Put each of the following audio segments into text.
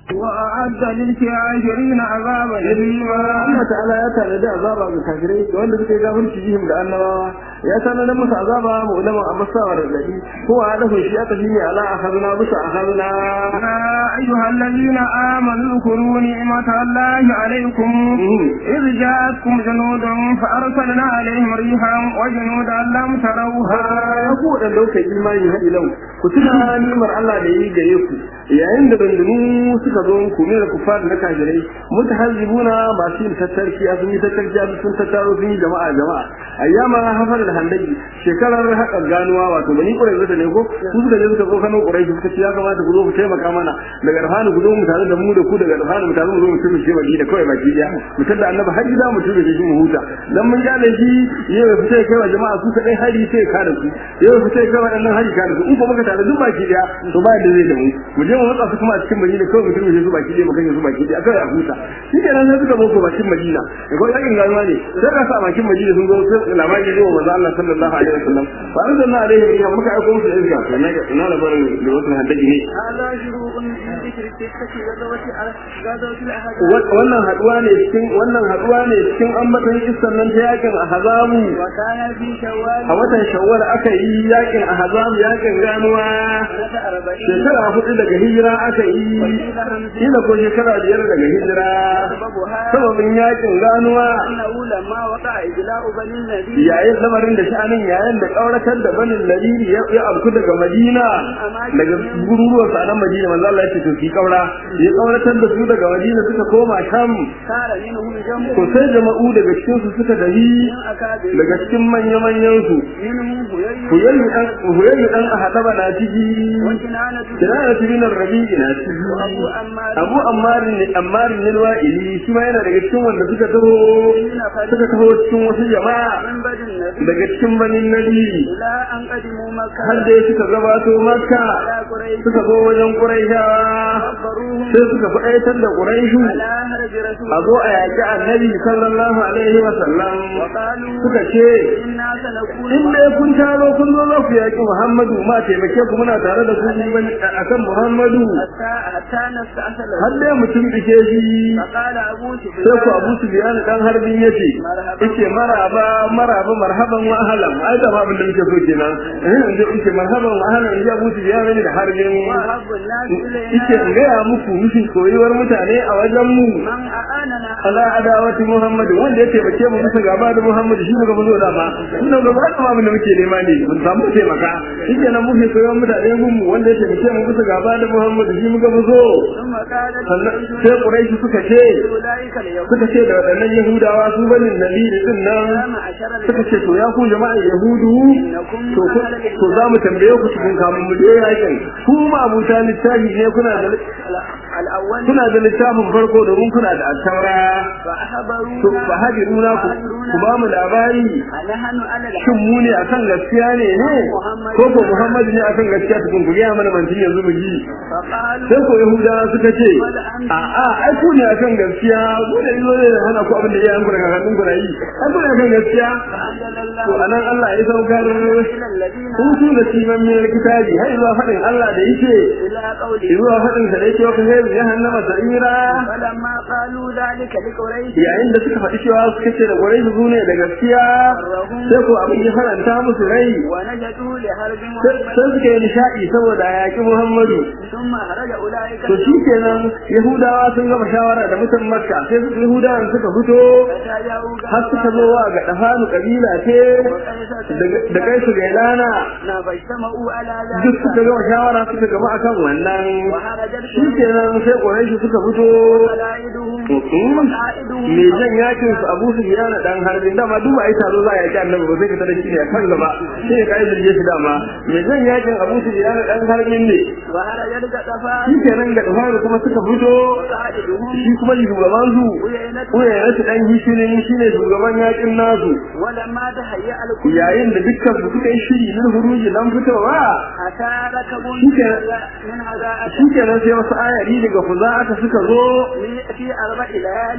وأعد للكافرين عذابا أليما Allah ta'ala ya tanadi azaba ga kafirai da wanda suke gafirci jihim da annabawa ya tanadi musu azaba mu ulama abasawa da gadi ko a dafa shi aka shine ala akhadna bisa akhadna يا أيها الذين آمنوا اذكروا نعمة الله عليكم إذ جاءتكم جنود فأرسلنا عليهم ريحا وجنودا لم تروها ya ku da dauka imani hadi lau ku tuna nimar Allah da yi gare ku yayin da bandunu suka zo ku ne da kufar da kafirai mutahazzibuna masu yin tattarki a sun yi tattarki a sun tattaro sun yi jama'a jama'a ayyama hafar da handaki shekarar haƙar ganuwa wato bani ƙurai zata ne ko su suka je suka zo kano ƙurai suka ce ya kamata ku zo ku taimaka mana daga rafani ku zo mu tare da mu da ku daga rafani mu tare mu zo mu tumi shi baki da kawai baki daya mu tada annabi har gida mu tumi shi mu huta dan mun gane shi yau ya fita kai wa jama'a su kadai hari sai ka da su yau ya fita kai wa dan hari ka da su in ko muka tare duk baki daya to ba da zai da mu mu je mu matsa su kuma a cikin madina kawai mu tumi su baki daya mu kashe su baki daya kawai a huta shi kenan sai suka zo bakin madina da ko yakin ganuwa ne sai ka sa bakin madina sun zo sai labari ne wa manzo Allah sallallahu alaihi wasallam fa arsalna alaihi ya muka aiko musu izga sannan ga ina labarin da wasu haddaji ne هذا شروع من ذكر القصة غزوة غزوة الأحزاب wannan haduwa ne cikin wannan haduwa ne cikin ambaton kissan nan ta yakin ahzabu وكان في شوال a watan shawwal aka yi yakin ahzab yakin ganuwa سنة أربعين shekara hudu daga hijira aka yi kila ko shekara biyar daga hijira سببها sababin yakin ganuwa أنه لما وقع إجلاء بني النبي yayin lamarin da sha'anin yayin da kauratar da banin ladini ya ya abku daga madina daga gururuwan sa nan madina manzo Allah ya ce to ki kaura ya kauratar da su daga madina suka koma sham صار منهم جنب to sai jama'u daga cikin su suka dahi من أكابر daga cikin manya manyan su منهم هيي huyayyu dan huyayyu dan ahadaba na ciki وكنانة kinana bin rabi'i na ciki وأبو أمار abu ammar ne ammar ne wa'ili shi ma yana daga cikin wanda suka taho suka taho cikin wasu jama'a من بدن النبي daga cikin banin nabi إلى أن قدموا مكة har da suka gabato makka على قريش suka zo wajen quraishawa خبروهم sai suka fi aitar da quraishu على هرج رسول a zo a yaƙi annabi sallallahu alaihi wa sallam وقالوا suka ce إنا سنكون in dai kun taro kun zo za ku yaƙi muhammadu ma taimake ku muna tare da ku ni bane akan muhammadu حتى حتى نستأصل har dai mutum dike shi فقال أبو sai ku سفيان abu sufyan dan harbin yace yace maraba maraba marhaban wa ahlan ai da abin da muke so kenan eh inda yace marhaban wa ahlan ya abu sufyan ne da harbin وأحب الناس yace in إلينا gaya muku mishin koyuwar mutane a wajen mu من أعاننا ala adawati muhammad wanda ya taimake mu bisa gaba da muhammad shi muka zo da ma inda gaba da abin da muke nema ne mun samu taimaka shike nan muke koyuwar mutane mu wanda ya taimake mu bisa gaba da muhammad shi muka zo ثم قالت sannan sai quraishi suka ce أولئك اليهود suka ce da waɗannan yahudawa su banin nabi da din nan يا معشر suka ce to ya ku jama'ar yahudu إنكم to ku- to za mu tambaye ku cikin kamun mu je yakin ku ma abuta littafi ne kuna da الأول kuna da littafin farko domin kuna da attaura to فأخبرونا fa hajiruna ku ku ba mu labari نحن على shin mu ne akan gaskiya ne ne ko ko muhammadu ne akan gaskiya tukun ku gaya mana mantin yanzu mu ji فقالوا sai ko yahudawa suka ce a a ai ku ne akan gaskiya ku ne zo ne hana ku abin da iyayen ku daga hannun ku na yi ai ku ne akan gaskiya فأنزل to الله anan Allah ya saukar إلى الذين hutu da siman min kitabi har zuwa fadin Allah da yake إلى قوله zuwa fadin sa da yake wa kai jahannama sa'ira فلما قالوا ذلك لقريش yayin da suka faɗi cewa suka ce da gwarai su ne da gaskiya sai ko abin ya faranta musu rai ونجدوا لحرب sai محمد sai suka yi nishaɗi saboda a yaƙi Muhammadu ثم أخرج أولئك to shi kenan Yahudawa sun gama shawara da mutan Makka sai su Yahudawan suka fito فتجاووا har suka zo wa ga dafanu kabila ce da kai su gailana فاجتمعوا على duk ذلك suka gama shawara suka gama akan wannan وخرجت shi kenan sai Quraish suka fito قلائدهم وقائدهم me jan yakin su Abu Sufyan dan harbin dama duk ai taro za a yaki Annabi ba sai ka tada shi ne kan gaba sai ka yi jirge shi dama me jan yakin Abu Sufyan dan harbin ne وخرجت shi قطفان kenan ga dafanu kuma suka fito وقائدهم shi kuma shugaban su وينت ko ya rasu dan gishirin shine shugaban yakin nasu ولما تهيأ الكل yayin da dukkan su suka yi shiri na huruji dan fitowa أتى ركب شكرا. من هذا shi kenan sai wasu ayari daga fuza aka suka zo في أربع ليال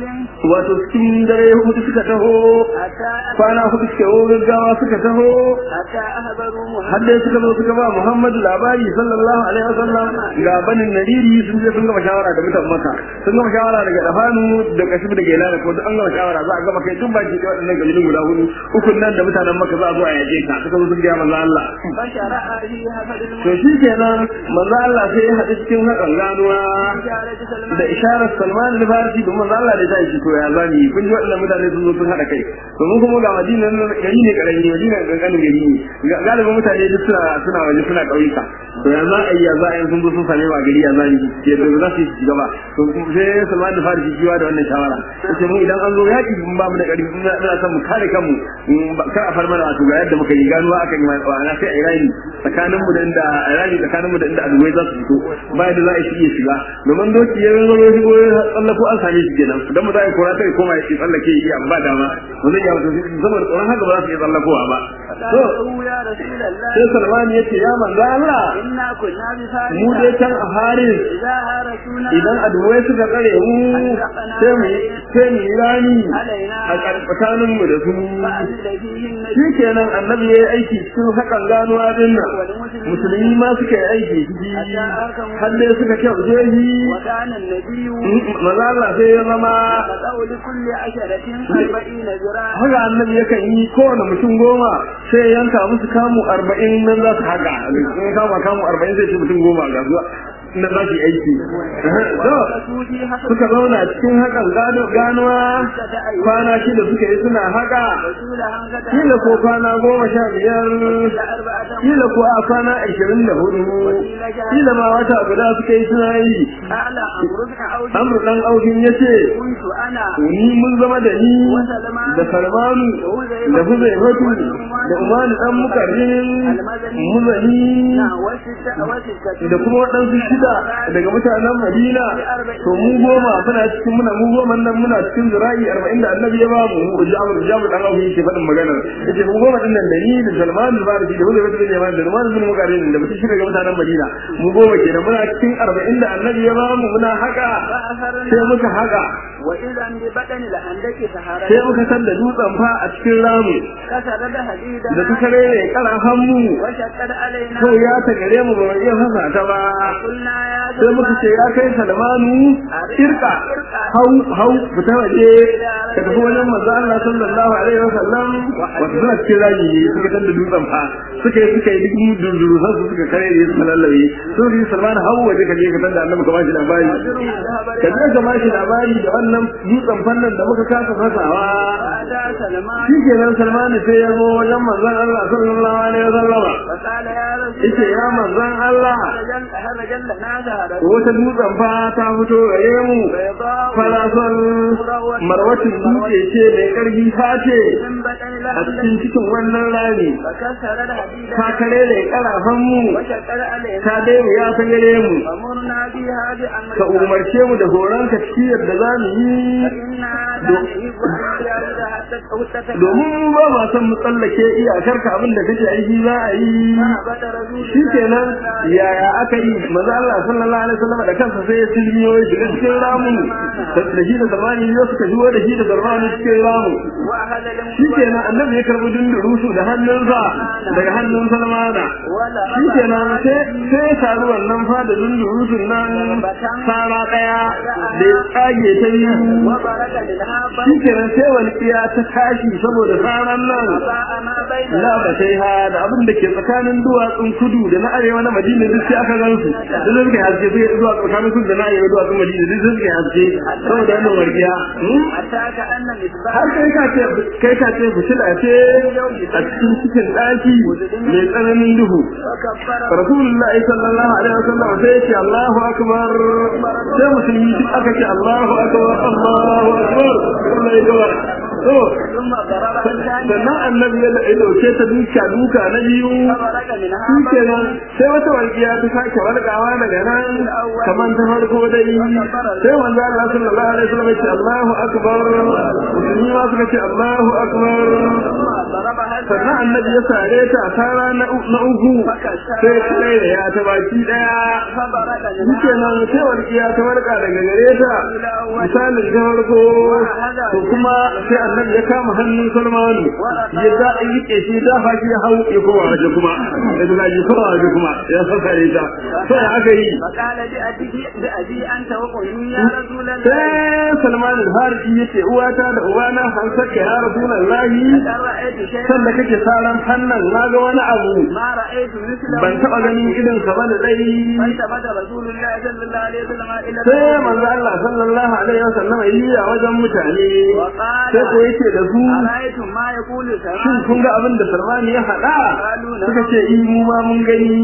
wato cikin dare hudu suka taho حتى kwana hudu suka yi gaggawa suka taho حتى أخبروا har محمد dai suka zo suka ba Muhammadu labari sallallahu alaihi wasallam ga banin nariri sun je sun gama shawara da mutan maka sun gama shawara daga dafanu da kashibu da gela da ko duk an gama shawara za a gama kai duk baki da waɗannan kabilun guda hudu ukun nan da mutanen maka za a zo a yaje ka suka zo sun ga manzo Allah فشرع في هفد to shi kenan manzo Allah sai ya haɗu cikin hakan ganuwa المجالة da سلمان isharar Salman al-Farisi domin manzo Allah da ya shi to ya zani kun ji waɗannan mutane sun zo sun haɗa kai to mun kuma ga Madina nan gari ne karami Madina kankanin gari ne Ga- galibin mutane duk suna suna waje suna ƙauyuka to ya za a yi ya za a yi sun zo sun same wa gari ya zani ke da za su yi shiga ba to kuma sai Salman al-Farisi shi da wannan shawara yace mu idan an zo yaƙi mun ba mu da ƙarfi muna muna son mu kare kanmu mm, ba- kar a far mana wato ga yadda muka yi ganuwa aka yi mai tsawon sai a irani tsakanin mu da inda a irani tsakanin mu da inda aduwai za su fito ba yadda za a yi iya shiga domin doki ya zo ya shigo ya tsallako an same shi kenan dan mu za a yi kora sai koma ya ce tsallake ya ba dama ba zai iya wato saboda tsoron haka ba za su iya tsallakowa ba to فقالوا يا رسول الله sai Salman ya ce ya manzo Allah إنا كنا بفارس mu dai can a Haris إذا هارسونا idan aduwai suka tsare mu sai mu sai mu yi rani a tsakanin mu da su فأذل فيه shi النبي kenan annabi ya yi aiki cikin hakan ganuwa din nan والمسلمين musulmi ma suka yi aiki ciki har dai suka kyau jehi وكان النبي maza Allah sai ya zama يقطع لكل عشرة أربعين ذراعا haka annabi yakan yi kowane mutum goma sai ya yanka musu kamu arba'in nan za su haka in kama kamu arba'in zai ce mutum goma ga zuwa nan za su yi aiki To, وسودي حسب suka zauna cikin hakan gano ganuwa kwana shida suka yi suna haka رسول هنكة kila ko kwana goma sha biyar أربعة kila ko a kwana ashirin da hudu kila ma wata guda suka yi suna yi أعلى أمر بن عوف amru dan audin ya ce كنت أنا ni mun zama da ni da salmanu da huzaifatu da umaru dan mukarrin muzani نعم وستة وستة da kuma waɗansu shida daga mutanen madina to mu goma muna cikin muna mu goma nan muna cikin zira'i arba'in da annabi ya ba mu mu jamu jamu dan abu yake faɗin magana yace mu goma din nan da ni da salman al-farisi da huzaifatu bin yaman da umar bin mukarrin da mutum shida daga mutanen madina mu goma kenan muna cikin arba'in da annabi ya ba mu muna haka sai فأثرنا muka haka وإذا ببطن الهندك سهرة sai muka san da dutsen fa a cikin ramu كسر حديدا da ta kare ne karan hannu وشقد علينا kawai ya ta gare mu ba mu iya fasa ta ba قلنا يا sai muka ce ya kai salmanu irka hau hau fita waje ka tafi wajen manzo Allah sallallahu alaihi wasallam wato suna cikin raji ne suka san da dutsen fa suka yi suka yi duk dunduru sai su suka kare ne suka lallabe sun yi salmanu hau waje ka je ka san da annabi ka bashi labari ka je ka bashi labari da wannan dutsen fannin da muka kasa fasawa فأتى سلمان shi kenan salmanu sai ya zo wajen manzon Allah sallallahu alaihi wasallam فقال يا رسول yace ya manzon Allah رجل رجل لنا زهرة wata dutsen fa ta fito gare mu بيضاء farasol marwatin dutse ce mai karfi ta ce من بطن a cikin الهندك cikin wannan rami فكسر الحديد ta kare da karafan mu وشقد علينا ta dai mu ya ta gare mu فمرنا بها بأمر ka umarce mu da horon ka ciyar da za mu yi فإنا لا نحب أن نجاوز حتى تتكلم domin mu ba ma son mu tsallake iyakar ka abin da kake aiki za a yi فهبط رسول shi kenan yaya aka yi maza Allah sallallahu alaihi wasallam da kansa sai ya silmiyo ya shiga cikin ramu da shi da zamani yau suka shigo da shi da zamani cikin ramu وأخذ shi kenan annabi ya karbi dundurusu da hannunsa daga hannun salmana shi kenan sai sai ya taru wannan fa da dundurusun nan sara daya da ya tsage ta biyu وبرك منها shi kenan sai walƙiya ta tashi saboda saran nan فباء ما بين la ba sai ha da abin da ke tsakanin duwatsun kudu da na arewa na madina duk sai aka gan su da zai suka haske sai zuwa tsakanin kudu da na arewa duwatsun madina duk sai suka haske saboda wannan wargiya حتى كأن مصباح har kai ka ce kai ka ce fitila ce a cikin cikin ɗaki mai tsananin duhu وكبر rasulullah sallallahu alaihi wasallam sai ya ce Allahu akbar sai musulmi duk aka ce Allahu akbar Allahu akbar Allah ya gaba to ثم ضرب الثاني sannan annabi ya dauke ta duka duka na biyu فبرك منها shi kenan sai wata walƙiya ta sake walƙawa daga nan kamar ta farko dai sai manzo Allah sallallahu alaihi wasallam ya ce Allahu akbar musulmi ma suka ce Allahu akbar sannan annabi ya sare ta a tara na uku sai ya kai da ya ta baki daya Duke nan sai walƙiya ta warka daga gare ta misalin ta farko to kuma sai annabi ya kama hannun Salmanu ya da rike shi da haki ya hau ya koma waje kuma ya da ji koma waje kuma ya sakare ta sai aka yi فقال بأبي بأبي أنت وأمي يا رسول الله sai Salman al-Farisi yace uwata da ubana an saka ya Rasulullahi لقد رأيت شيئا sanda kake saran hannan naga wani abu ما رأيت مثله ban taba ganin irin ka bane dai فالتفت رسول الله صلى الله عليه وسلم إلى sai manzo Allah sallallahu alaihi wasallam yi a wajen mutane sai ko yake da su أرأيتم ما يقول shin سلمان kun ga abin da Salman ya faɗa suka ce in mu ma mun gani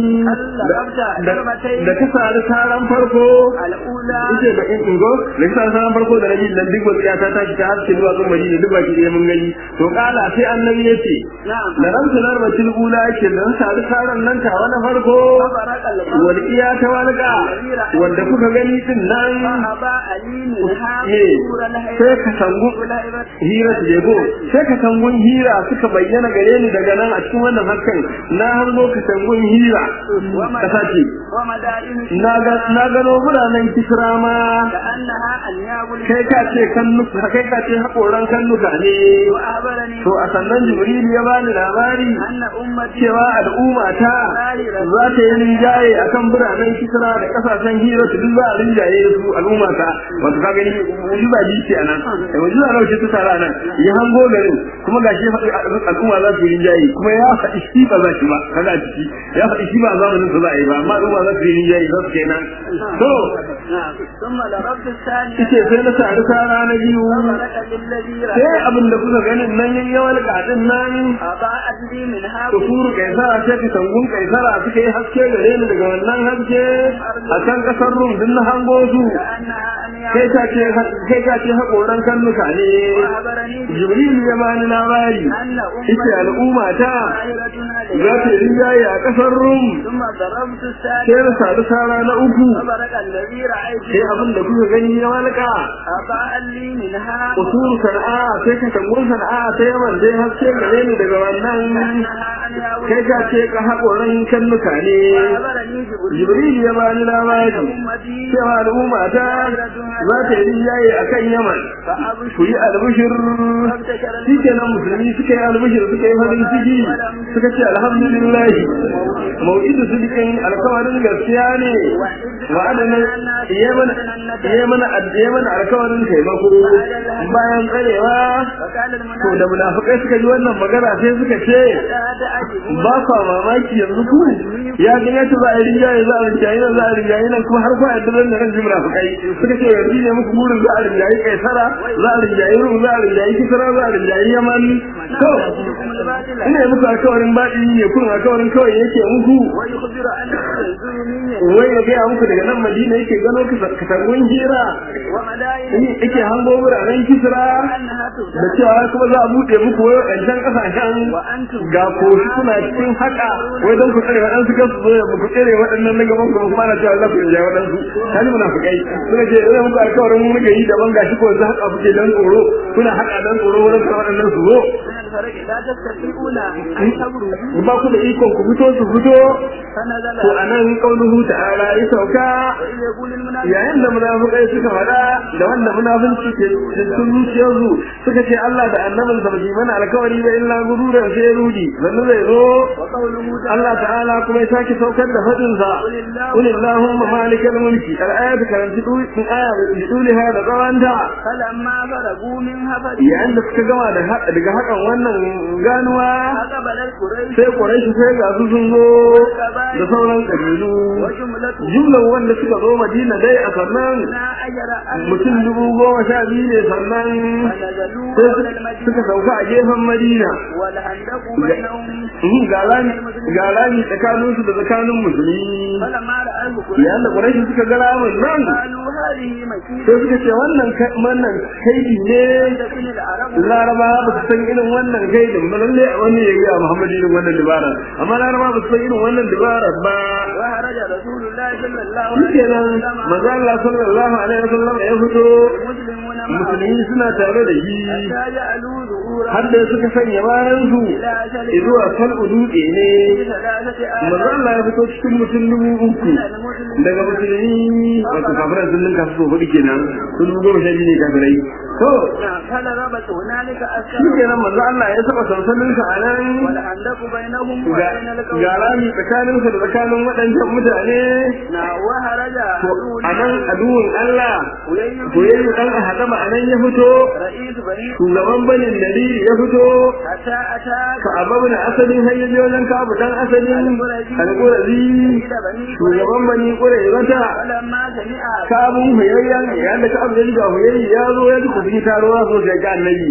da da ka sari saran farko الأولى yace da in ingo da ka sari saran farko da nabi dan duk wasiya ta tashi ta haske zuwa zuwa Madina duk baki ɗaya mun gani to kala sai annabi yace نعم da ran sunar batil ula yake dan sari saran nan ta wani farko فبرق القمر wal iya ta walga wanda kuka gani din nan فأبى علي منها eh نور sai ka sangu hira su jego sai ka sangun hira suka bayyana gare ni daga nan a cikin wannan hakan na hango ka sangun hira kasa ce ومدائن na ga na gano biranen kisra ma كأنها أنياب kai ka ce kannuka kai ka ce hakoran kannuka ne وأخبرني to a sannan jibril ya bani labari أن أمتي cewa al'umma ta za ta yi rinjaye akan biranen kisra da kasashen hira su duk za a rinjaye su al'umma ta wato ka gani mujiza ji ce anan da mujiza nawa ce ta tara nan ya hango garin kuma gashi faɗi al'umma za su yi rinjaye kuma ya faɗi shi ba za shi ba kaga a ciki ya faɗi shi ba a zamanin su za a yi ba amma al'umma za su yi rinjaye za su kenan to نعم ثم ضربت الثانية ita sai na sari sara na biyu فبرك بالذي sai رأيت abin da kuka ganin nan yin yawan gadin nan أضاءت لي منها da furu kaisara sai ka tangun kaisara suka yi haske gare ni daga wannan haske a can kasar rum din na hango su كأنها أنياب kai ka ce kai ka ce hakoran kannuka ne وأخبرني jibril ya bani labari أن ita أمتي al'umma ta ظاهرة za ta yi rinjaye a kasar rum ثم ضربت sai الثانية na sadu sara na uku فبرك الذي رأيت sai abin da kuka gani ya walka أضاء لي منها usul sana'a sai ka tangun sana'a sai yaman dai haske gare ni daga wannan كأنها أنياب kai ka ce ka haƙoran kannuka ne وأخبرني جبريل jibril ya bani labari أمتي cewa al'umma ta za ta yi rinjaye a kan yaman ku yi albishir shi kenan musulmi suka yi albishir suka yi farin ciki suka ce alhamdulillah mau'idu sidikin alkawarin gaskiya ne wa'adana iya mana iya mana iya mana alkawarin taimako bayan tsarewa وكان to المنافق da munafikai suka ji wannan magana sai suka ce هذا أجب ba kwa mamaki yanzu ku ya ga yadda za a yi rinjaye za a rinjaye nan za a rinjaye nan kuma har kwa yadda zan da ran jimra su kai suka ce yanzu ne muku burin za a rinjaye kaisara za a rinjaye rum za a rinjaye kisra za a rinjaye yaman to الباطل ina yi muku alkawarin baɗi ne kun alkawarin kawai yake muku ويخبر أن الظلمية wai ya gaya muku daga nan madina yake gano katangun hira ومدائن yake hango biranen kisra أنها da تبدأ cewa kuma za a buɗe muku wai waɗancan ƙasashen وأنتم ga koshi kuna cikin haka wai don ku tsare waɗansu kan su zo ya ku tsere waɗannan na gaban kuma kuma na cewa za ku rinjaye waɗansu kaji munafukai suka ce ina muku alkawarin mun muke yi daban gashi ko yanzu haka kuke dan tsoro kuna haka dan tsoro wurin ka waɗannan su zo من الفرق لا تستطيعون أن تبرزوا ba ku da ikon ku fito su fito فنزل to anan qauluhu ta'ala ya sauka وإذ يقول المنافق yayin da munafukai suka faɗa da wanda munafunci ke cikin zuciyarsu suka ce Allah da annabin sa bai mana alkawari ba illa gururan sai rudi zannu zai zo وقوله تعالى Allah ta'ala kuma ya sake saukar da fadin sa qul illahumma malikal mulki al-ayat karanti dulin aya bi duliha da tsawanta فلما فرغوا منها yayin da suka gama da ha- daga hakan wannan ganuwa فقبل القريش sai Quraysh sai ga su sun zo da sauran kabilu وجملته jumlan wanda suka zo Madina dai a sannan لا أجر أن mutum dubu goma sha biyu ne sannan فنزلوا sai قبل suka المدينة sauka a gefen Madina والهندق بينهم Mhm, ga rami ga rami tsakaninsu da tsakanin musulmi فلما رأى yayin da القريش Quraysh suka ga ramin nan قالوا هذه مكيدة sai suka ce wannan ka- wannan kaidi ne تكن العرب laraba ba su san irin wannan kaidin ba lalle a wani ya ga Muhammad irin wannan dabara amma laraba ba su san irin wannan dabara ba وخرج رسول الله صلى الله shi عليه kenan وسلم manzo Allah sallallahu alaihi wasallam ya fito المسلمون musulmi suna tare da shi حتى جعلوا ظهورا har da suka sanya bayan su إلى أجل zuwa fal'u dutse ne ثلاثة manzo آلاف Allah ya fito cikin mutum dubu uku من المسلمين daga musulmi wato kafirai sun ninka su hudu kenan sun dubu goma sha biyu ne kafirai to فضربت هنالك shi أسكار kenan manzo Allah ya saba sansanin sa a nan والأندق بينهم ga وبين القوم ga rami tsakanin sa da tsakanin waɗancan mutane وهرج to a nan aduwin Allah ويل to yayi dan a hadama a nan ya fito رئيس بني shugaban banin nadiri ya fito حتى أتى ka ababu na asalin hayyaji wajen ka abu dan asalin alƙurazi سيد بني shugaban bani ƙurai wata فلما سمع kabun huyayyan yadda ka abu ga huyayyi ya zo ya ji kudi taruwa so sai ga annabi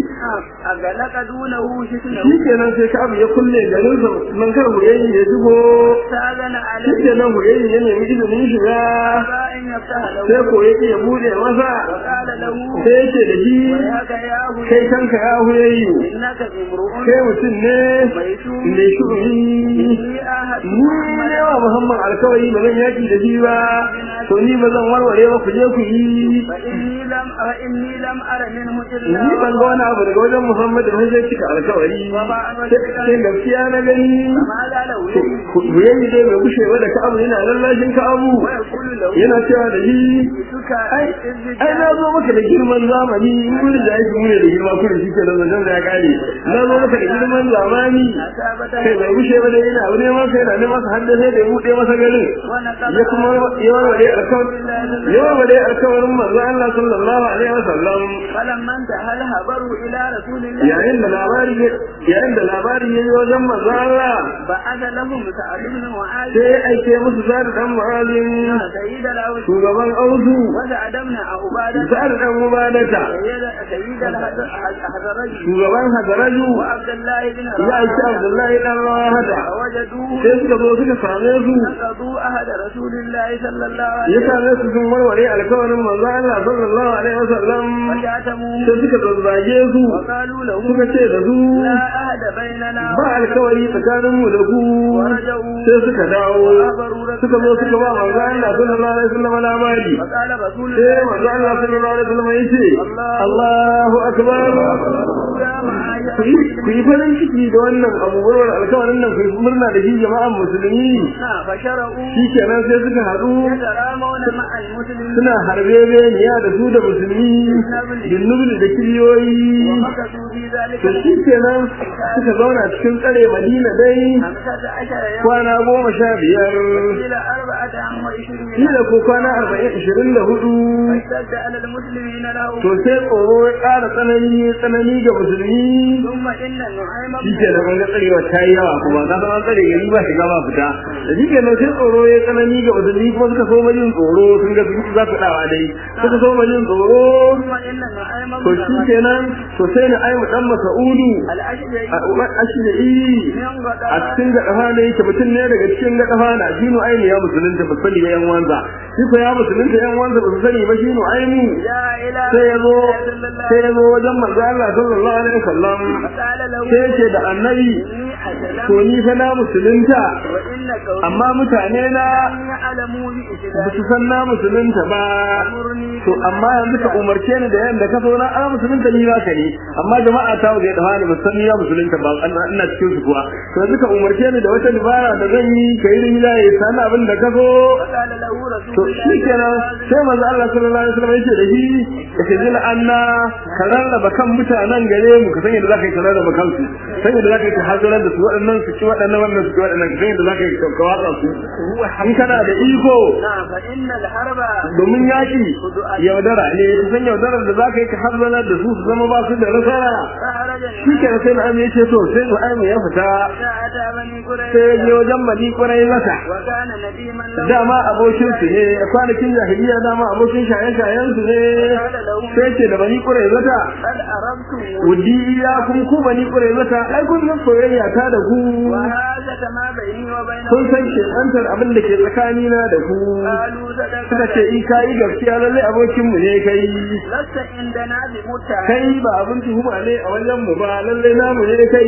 أغلق دونه shi شتنه kenan sai ka abu ya kulle garin sa nan kar huyayyi ya shigo ساذن shi عليه kenan huyayyi ya nemi izinin shiga فإن يفتح sai له ko ya ya bude masa وقال له sai ya ce da shi وياك يا أبو kai kanka ya huyayyi إنك امرؤ kai mutum ne ميسور mai shu'uni إني أحد ni ne wa Muhammad alkawari ba zan yaki da shi ba to ni ba zan warware ba ku je ku yi فإني لم فإني لم أر منه إلا ni ban ga wani abu daga wajen Muhammad ba zai cika alkawari sai gaskiya na gani فما زال ولي ku yayi dai bai gushe ba da ka abu yana lallashin ka abu ويقول له yana cewa da shi جئتك ai ai na zo maka da girman zamani mun da yake mun da girma kullum shi ke da zancen da ya kare na zo maka da girman zamani kai bai gushe ba da yana abu ne masa yana ne masa hadda sai da ya buɗe masa garin ya kuma yawan wadai alkawarin yawan wadai alkawarin manzo Allah sallallahu alaihi wasallam فلما انتهى الخبر إلى رسول الله yayin da labari yayin da labari yayi wajen manzo Allah بعث لهم سعد بن معاذ sai ya aike musu sa'ad dan mu'azin سيد الأوس shugaban ausu وسعد بن عبادة sa'ad dan mubadata سيد سيد الحضرج shugaban hadaraju وعبد الله بن ya aike رواحة Abdullahi dan Rawahata فوجدوه sai suka zo suka same su نقضوا أحد رسول الله صلى الله ya عليه وسلم same su sun warware alkawarin manzo Allah sallallahu alaihi wasallam وشاتموه sai suka zazzage su وقالوا له suka ce da su لا أحد بيننا ba alkawari tsakanin mu da ku ورجعوا sai suka dawo وأخبروا رسول suka zo suka ba manzo Allah sallallahu alaihi wasallam labari فقال رسول sai الله manzo Allah sallallahu alaihi wasallam yace Allahu akbar يا معاذ ku yi ku yi farin ciki da wannan abubuwar alkawarin nan ku yi murna da shi jama'an musulmi فشرعوا shikenan sai suka haɗu يترامون مع المسلمين suna harbe beniya da su da musulmi binnubli da kiliyoyi ومكثوا في ذلك to shi kenan suka zauna cikin tsare madina dai خمسة عشر يوم kwana goma sha biyar إلى أربعة وعشرين kila ko kwana arba'in ishirin da hudu فاشتد على المسلمين له to sai tsoro ya ƙara tsanani tsanani ga musulmi ثم إن النعيم shi ke da ga tsarewa ta yi yawa kuma ka san an tsare gari ba shiga ba fita da shi ke nan sai tsoro ya tsanani ga musulmi kuma suka so majin tsoro sun ga sun za su dawa dai suka so majin tsoro ثم إن النعيم to shi kenan to sai na aimu dan masa'udu الأشجعي a uban ashiri من a غداء cikin gaɗafa ne yake mutum ne daga cikin gaɗafa na shinu aini ya musulunta ba sani ba yan wanza shi ko ya musulunta yan wanza ba su sani ba shinu aini يا إلى sai ya zo صلى الله sai ya zo wajen manzo Allah sallallahu alaihi wasallam فقال له sai ya ce da annabi إني to أسلم ni fa na musulunta وإن قومي amma mutane na لم يعلموا ba بإسلامي su san na musulunta ba أمرني to amma yanzu ka umarce ni da yanda ka so na a musulunta ni za ka ne amma jama'a ta waje da hali ba san ni ya musulunta ba ina- ina cikin su kuwa to yanzu ka umarce ni da wata dabara da zan yi ka yi rimila ya sani abin da ka so فقال له to رسول shi kenan sai manzo Allah sallallahu alaihi wasallam yake da shi yake jin anna ka rarraba kan mutanen gare mu ka san yadda zaka yi ka rarraba kansu san yadda zaka yi ka hazarar da su waɗannan su ci waɗannan wannan su ci waɗannan ka san yadda zaka yi ka watsa su in kana da iko نعم فإن الحرب domin yaki yaudara ne ka san yaudarar da zaka yi ka hazarar da su su zama ba su da nasara فخرج shi kenan sai na amince to sai na amince ya fita أتى بني sai ya je قريش wajen mali kwarai mata وكان نديما له dama abokin su ne kwanakin jahiliya dama abokin shaye-shayen su ne قال له sai ce da bani kurai zata قد أردتم wudi ya kun ku bani kurai zata ai kun san soyayya ta da ku وهذا ما بيني وبين kun san ke antar abin da ke tsakanina da ku قالوا suka صدقت ce in kayi gaskiya lalle abokin mu ne kai لست عندنا بمتهم kai ba abin tuhuma ne a wajen mu ba lalle namu ne kai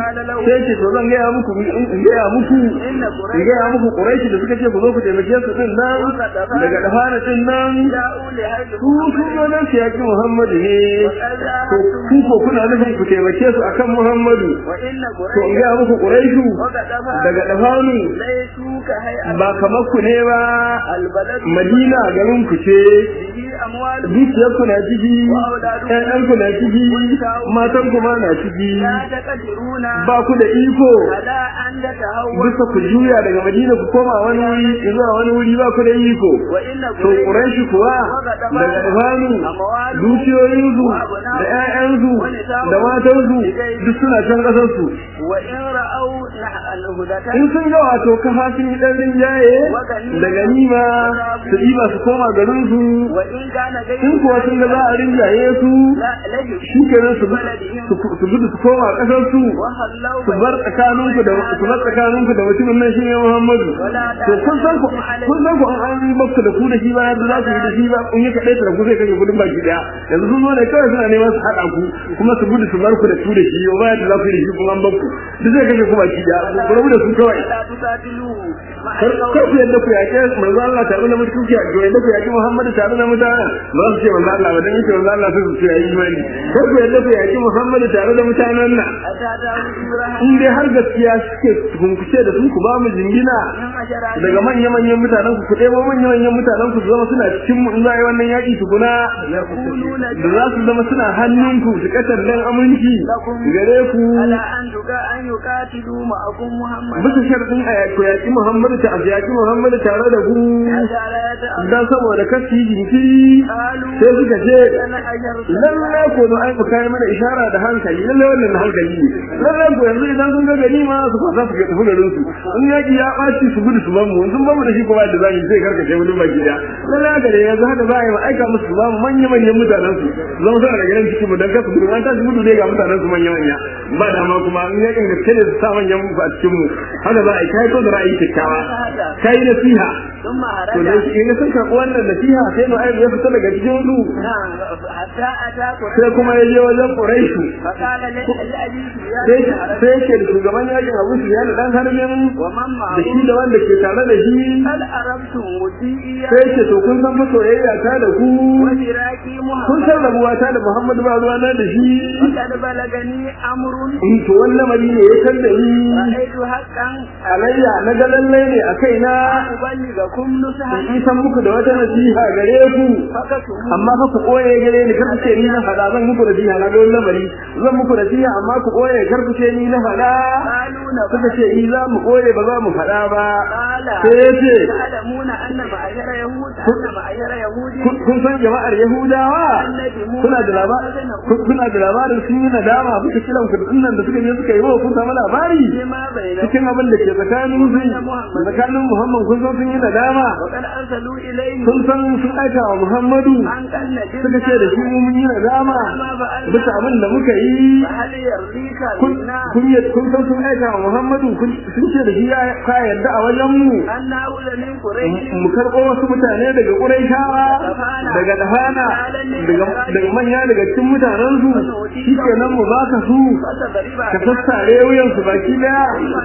sai ce to zan gaya muku in gaya muku إن in قريش gaya muku quraishi da suka ce ku zo ku taimake su din nan daga dafana din nan جاءوا لهجر su sun zo nan su yaki muhammadu ne وقد to ku ko kuna nufin ku taimake su akan muhammadu وإن to in قريش gaya muku quraishu وقد daga dafanu ليسوا كهيئة ba kamar ku ne ba البلد madina garin ku ce به أموال dukiyar ku na ciki ƴaƴan ku na ciki matan ku ma na ciki لا تقدرون ba ku da iko على أن تتهور bisa ku juya daga madina ku koma wani wuri zuwa wani wuri ba ku da iko وإن to quraishi kuwa daga dafanu dukiyoyinsu da ƴaƴansu da matansu duk suna can ƙasar su وإن رأوا الهدى in sun ga wato kafa sun yi ɗan rinjaye da ganima su ɗiba su koma garin su وإن كان in kuwa sun ga za a rinjaye su لا لجوا shi kenan su su- su gudu su koma ƙasar su وخلوا su bar tsakaninku da su bar tsakaninku da mutumin nan shine Muhammadu to kun san ku kun san ku an yi muku da ku da shi ba yadda za ku yi da shi ba kun yi kadai da ku zai kashe kudin baki daya yanzu sun zo ne kawai suna neman su haɗa ku kuma su gudu su bar ku da ku da shi ba yadda za ku yi da shi kuma an bakku duk zai kashe ku baki daya ku rabu da su kawai لا تقاتلوه مع kar kar ku yadda ku yaƙe manzo Allah tare da mutum ku yaƙe yadda ku yaƙi Muhammadu tare da mutane ba su ce manzo Allah ba dan yake manzo Allah sai su ce yayi imani kar ku yadda ku yaƙi Muhammadu tare da mutanen nan أتى داود in dai har gaskiya suke kunkuce da su ku ba mu jingina من عشرات daga manya-manyan mutanen ku ku ɗebo manya-manyan mutanen ku su zama suna cikin mu in za a yi wannan yaƙi tukuna يقولون da za su zama suna hannunku su kasar dan aminci gare ku على أن تقا أن يقاتلوا معكم محمد bisa sharɗin a yaƙi yaƙi Muhammadu ta a yaƙi Muhammadu tare da ku حتى لا يتأذى dan saboda kasu yi jinkiri قالوا sai suka ce أنا أجرت lalle ko don ai kai mana ishara da hankali lalle wannan na hankali ne lalle ko yanzu idan sun ga gani ma su kwasa su tafi garin su in yaki ya ɓaci su gudu su bamu sun bamu da shi ko ba da zai zai karkace wani baki da lalle haka da yanzu haka za a yi ma aika musu su bamu manya manyan mutanen su zama suna da garin cikin mu dan kasu gudu an tashi gudu dai ga mutanen su manya manya ba dama kuma in yakin gaske ne su sa manyan mu a cikin mu haka za a yi kai ko da ra'ayi kyakkyawa kai nasiha ثم to da هرج shi in sun karɓi wannan nasiha sai mu aibu ya fita daga cikin su نعم حتى أتى sai kuma ya je wajen Quraishu فقال لأبي sai سفيان sai yake da shugaban yakin Abu Sufyan dan harbin ومن da shi معه da wanda ke tare da shi هل أردتم وديئي sai yake to kun san fa soyayya ta da ku وفراقي kun محمد san rabuwa ta da Muhammadu ba ruwa na da shi وقد بلغني أمر in to wannan mali ne ya san da ni رأيت حقا alayya na ga lallai ne a kaina أبلغكم نصحا in san muku da wata nasiha gare ku فكتموا amma fa ku koye gare ni kar ku ce ni na fada zan muku nasiha na ga wannan mari zan muku nasiha amma ku koye kar ku ce ni na fada قالوا suka نبأ ce i za mu koye ba za mu fada ba قال sai ya ce تعلمون أن معشر يهود أن معشر يهود kun- kun san jama'ar yahudawa kuna da labarin kuna da labarin sun yi nadama bisa kiran ku dinnan da suka je suka yi wa kun samu labari بما بينهم cikin abin da ke tsakanin su tsakanin muhammad kun san sun yi nadama وقد أرسلوا إليه kun san sun aika wa muhammadu أن كان suka ce da shi mu mun yi nadama bisa abin da muka yi فهل يرضيك kun منا kun yi- kun san sun aika wa muhammadu kun- sun ce da shi ya ka yarda a wajen mu أن نأخذ من قريش mu karɓo wasu mutane daga ƙuraishawa daga dahana daga daga manya daga cikin mutanen su shi kenan mu baka su فتضرب ka sassare wuyan su baki daya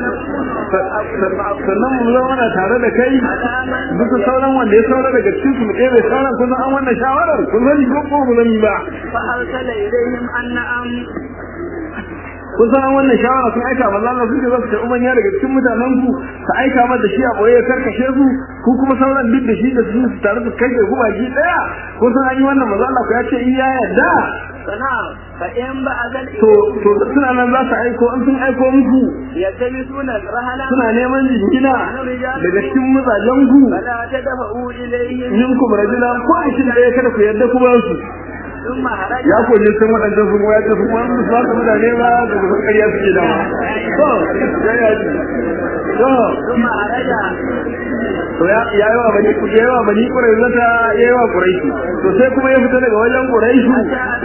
Sa- sa- sannan mu zama na tare da kai bisa sauran wanda ya saura daga cikin su mu ɗebe sauran kun san an wannan shawarar kun sani ko ko mu sani ba فأرسل إليهم أن نعم kun san an wannan shawara sun aika manzo Allah sun ce za su karɓi manya daga cikin mutanen ku ka aika mata shi a boye ya karkashe su ku kuma sauran duk da shi da su su tare da kai ku baki daya kun san an yi wannan manzo Allah ku ya ce iya yadda فنعم فإن بعد to to suna nan za su aiko an sun aiko muku يلتمسون الرهلة suna neman jingina daga cikin mazajen ku فلا تدفعوا إليهم minkum rajula ko mutum ɗaya kada ku yarda ku ba su ثم هرج ya koji sun waɗanda sun waya ta sun wani su haka mutane ba da su ƙarya suke da to ya yaji to ثم هرج to to ya ya yi wa bani ya yi wa bani quraiza ta ya yi wa quraishi to sai kuma ya fita daga wajen quraishi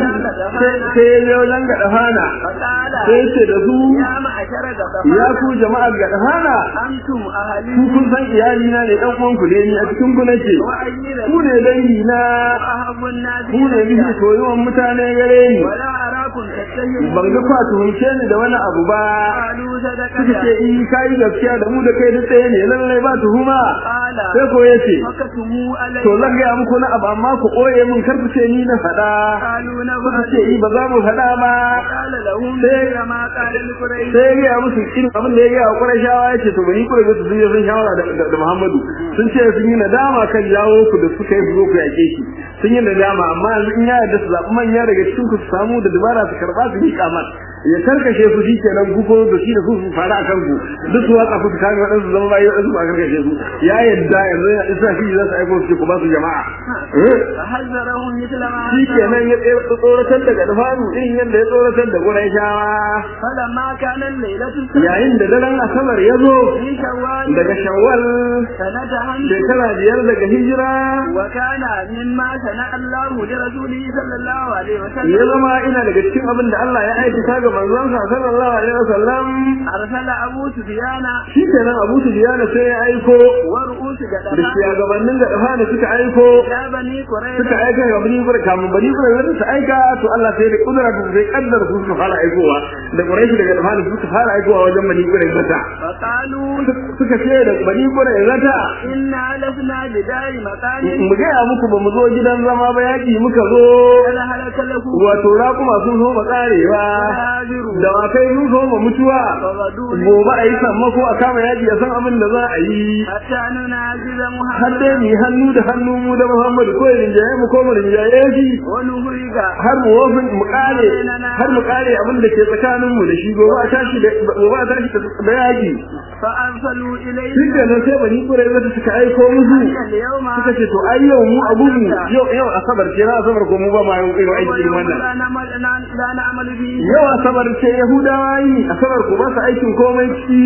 sai sai ya je wajen gadafana فقال sai ce da su يا معشر ya غطفان ku jama'ar gadafana أنتم ku أهلي kun san iyali na ne dan uwan ku ne ni a cikin ku nake وأجير ku ne dangi na أحب الناس ku ne إلي miji soyuwan mutane gare ni ولا أراكم تتهمون ban ga kwa tuhumce ni da wani abu ba قالوا suka ce صدقت in kai gaskiya da mu da kai duk ɗaya ne lallai ba tuhuma قال sai ko yace فكتموا علي to zan gaya muku na abu amma ku ɓoye min kar ku ce ni na faɗa قالوا suka ce نفعل i ba za mu faɗa ba قال لهم sai- مثل ما قال لقريش sai ya gaya musu irin abin da ya gaya wa Qurayshawa ya ce to bani Quraysh su sun yi sun shawara da, da, da Muhammadu sun ce sun yi nadama kan jawo ku da suka yi zo ku yake shi sun yi nadama amma yanzu in ya yarda su zaɓi manya daga cikin ku su samu da dabara su karɓa su yi kamar ya karkashe su shi kenan ku ko da shi da su su fara a kan ku duk su watsa ku su kame waɗansu zama bayi waɗansu ba karkashe su ya yarda yanzu ya isa shi za su aiko su ce ku ba su jama'a Eh? فحذرهم مثل ما shi حذرهم kenan ya tsoratar da gadfanu irin yadda ya tsoratar da Qurayshawa فلما كان الليلة السابعة yayin da daren asabar ya zo في شوال daga shawwal سنة همس shekara biyar daga hijira وكان مما صنع الله لرسوله صلى الله عليه ya وسلم zama ina daga cikin abin da Allah ya aikata ga manzonsa sallallahu alaihi wasallam أرسل أبو سفيان shi kenan Abu Sufyan sai ya aiko ورؤوس da جدفان shugabannin da dafa da suka aiko إلى بني suka قريظة aika ga bani gure kamun bani gure wanda su aika to Allah sai da kudura su sai kaddar su su fara aikowa da Quraish daga dafa da suka fara aikowa wajen bani gure zata فقالوا suka ce da bani gure zata إنا لسنا بدار مكان mu gaya muku ba mu zo gidan zama ba yaƙi muka zo قد هلك له wato raƙuma sun so mu tsarewa هاجر da wakai sun so mu mutuwa فغدوا gobe a yi sammako a kama yaƙi a san abin da za a yi حتى ننازل har dai محمدا mu yi hannu da hannu mu da Muhammadu ko ya rinjaye mu ko mu rinjaye shi ونهرج har mu wofin mu kare har mu kare abin da ke tsakanin mu da shi gobe a tashi da gobe a tashi da yaƙi فأرسلوا إليه shi ke nan sai bani kurai zata suka aiko musu اليوم suka ce to ai yau mu abun mu yau yau asabar ce na asabar ko mu ba ma yau irin aiki irin wannan لا نعمل لا نعمل به yau asabar ce yahudawa yi asabar ku ba su aikin komai ci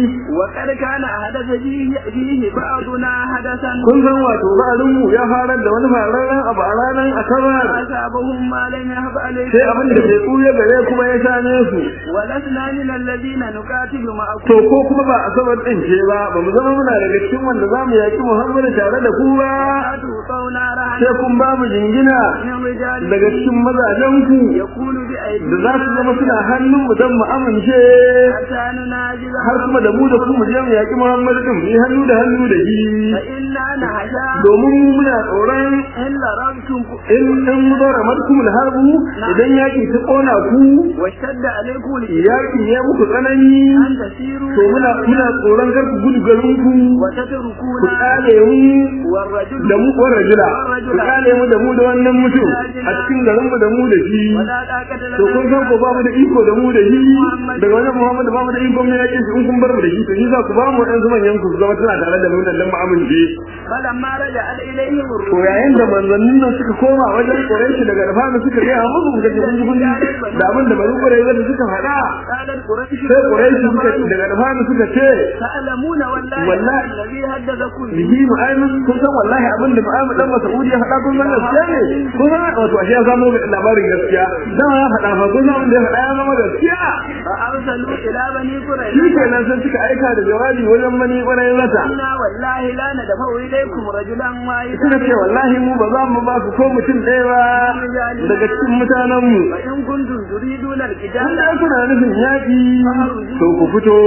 وقد كان أحدث فيه, فيه بعضنا حدثا kun san wato ba'arin mu ya farar da wani fararen abu a ranar asabar أصابهم ما لم يهب عليهم sai abin da bai tsuya gare kuma ya same su ولسنا من الذين نقاتل معكم to ko kuma ba asabar din ce ba ba mu zama muna daga cikin wanda za mu yaki muhammadu tare da ku ba أتوقون رهنا sai kun ba mu jingina من رجال daga cikin mazajen ku يكون da بأيدينا za su zama suna hannun mu don mu amince حتى نناجز har kuma da mu da ku mu je mu yaki muhammadu din mu yi hannu da hannu da shi فإنا نهشا domin mu muna tsoron إن لربتم in in mudara madkum harbu idan yaki ta kona ku واشتد عليكم الإيمان yaki ya muku tsanani أن تسيروا to muna muna tsoron kar ku gudu garin ku وتتركون ku kale mu والرجل da mu ko rajula ku kale mu da mu da wannan mutum a cikin garin mu da mu da shi ولا طاقة to kun san ko لنا ba mu da iko da mu da shi daga wajen Muhammad ba mu da iko mai yaki in kun bar mu da shi to shi za ku ba mu ɗan zuman yanku su zama tana tare da mu nan dan mu amince فلما رجعت إليهم to الرسل yayin da manzannin nan suka koma wajen Quraysh daga Rafana suka ga musu suka ce kun ji kun ji da abin da bari Quraysh da suka faɗa قالت قريش sai Quraysh suka daga Rafana suka ce تعلمون والله والله. الذي حدثكم به bihi mu'amin kun san wallahi abin da mu'amin dan Mas'udi ya faɗa kun san gaskiya ne kun san wato ashe ya samu labarin gaskiya dan ya faɗa fa kun san abin da ya faɗa ya zama gaskiya فأرسلوا إلى بني shi قريش kenan sai suka aika da jawabi wajen mani ƙwarai mata إنا والله لا ندفع إليكم رجلا واحدا suka ce wallahi mu ba za mu ba ku ko mutum ɗaya ba daga cikin mutanenmu فإن كنتم تريدون in القتال da kuna nufin yaƙi to ku fito